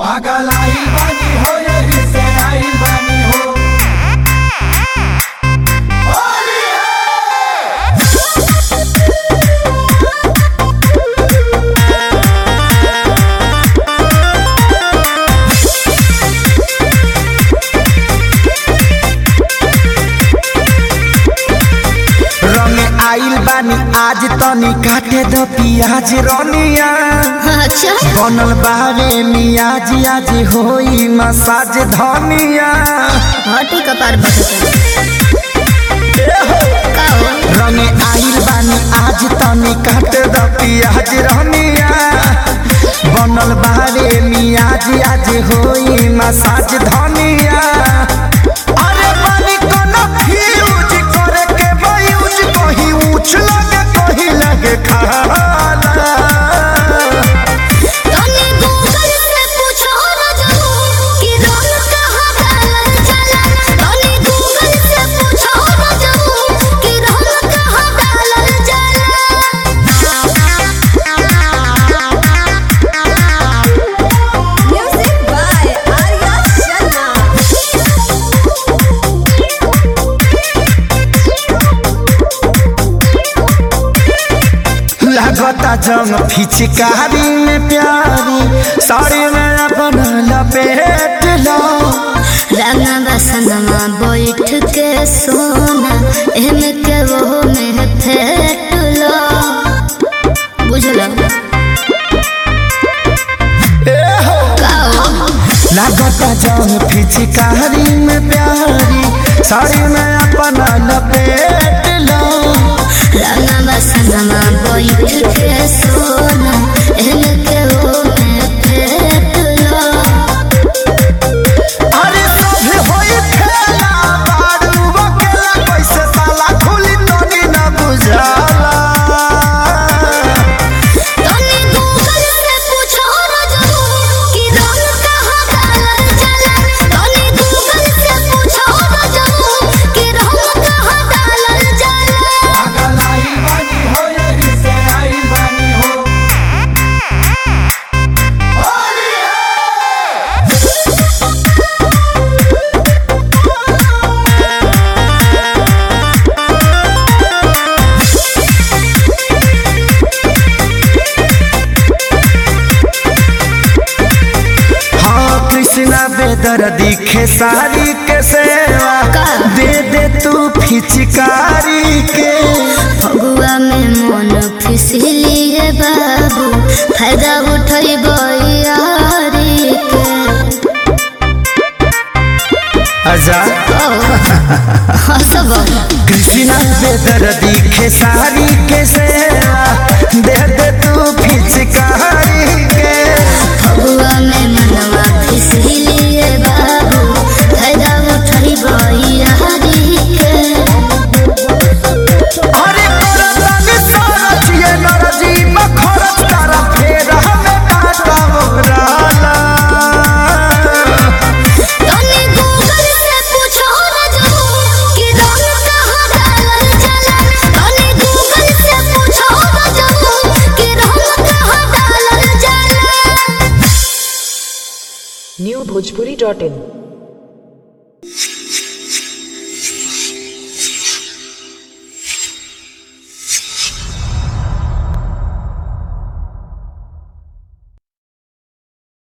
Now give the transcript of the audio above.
पागल आइल बानी हो यही से आइल बानी हो होली है रंग आइल बानी आज तनी काटे द पियाज रनिया अच्छा बनल बावे मियाज आज होई मसाज धनिया हटी कपार का हो रंग आइल बानी आज तनी काटे द पियाज रनिया बनल बावे मियाज आज होई मसाज धनिया अरे बानी कोनो फ्यूज करे के बयूज कहीं ऊंच लगे कहीं लगे खाला तने गूगल से पूछो ना जानू कि रंग कहाँ डालल जाला तने गूगल से पूछो ना जानू कि रंग कहाँ डालल जाला म्यूजिक बाय आर्या लगता जंग फिचकारी में प्यारी साड़ी में अपन लपेट लो रंगा बसनमा बैठ के सोना एमे के वो में फेट लो बुझलो काओ लगता जंग फिचकारी में प्यारी साड़ी में अपन लपेट लो रंगा बसनमा बैठ के सोना एमे के वो में फेट लो अरे सभे होई खेला बारू बकेला कैसे ताला खुली तनी न बुझाला तने गूगल से पूछो ना जानू कि रंग कहाँ डालल जाला तने गूगल से पूछो ना जानू कि रंग कहाँ डालल जाला पागल आइल बानी हो यही से आइल बानी हो होली है हाँ कृष्णा बेदर दिखे सारी के सेवा का? दे दे तू फिचकारी के फगुआ में मन फिसली है बाबू फायदा उठाई यारी के आजाद हसब कृष्णा बेदर दिखे सारी के सेवा दे दे तू फिचकारी के फगुआ में मनवा फिसली है बाबू फायदा उठाई यारी के अरे करतानी सरच ये नरजी बखरत तारा फेर हमें काटा मोहराला तने गूगल से पूछो ना जानू कि रंग कहाँ डालल जाला तने गूगल से पूछो ना जानू कि रंग कहाँ डालल जाला newbhojpuri.in